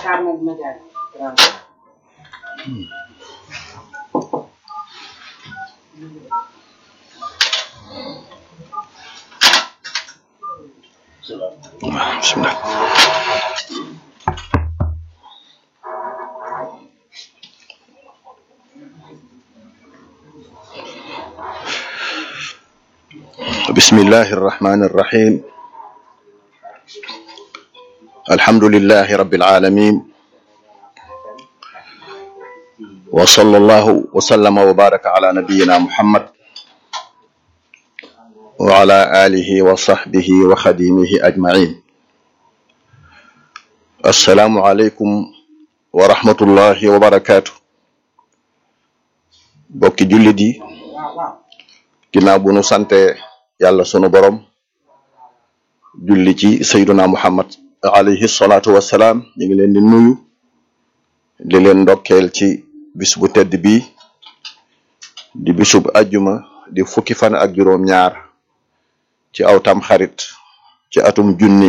Carmen Madiagne. bismillah بسم الله الرحمن الرحيم الحمد لله رب العالمين وصلى الله وسلم وبارك على نبينا محمد وعلى آله وصحبه وخديمه أجمعين السلام عليكم ورحمة الله وبركاته bokki jullit yi ginnaaw bu nu sante yàlla sunu borom julli ci sayduna muhammad alayhi salaatu wassalaam ñu ngi leen di nuyu di leen ndokkeel ci bis bu tedd bi di bisub ajjuma di fukki fan ak juróom ñaar ci aw tam xarit ci atum junni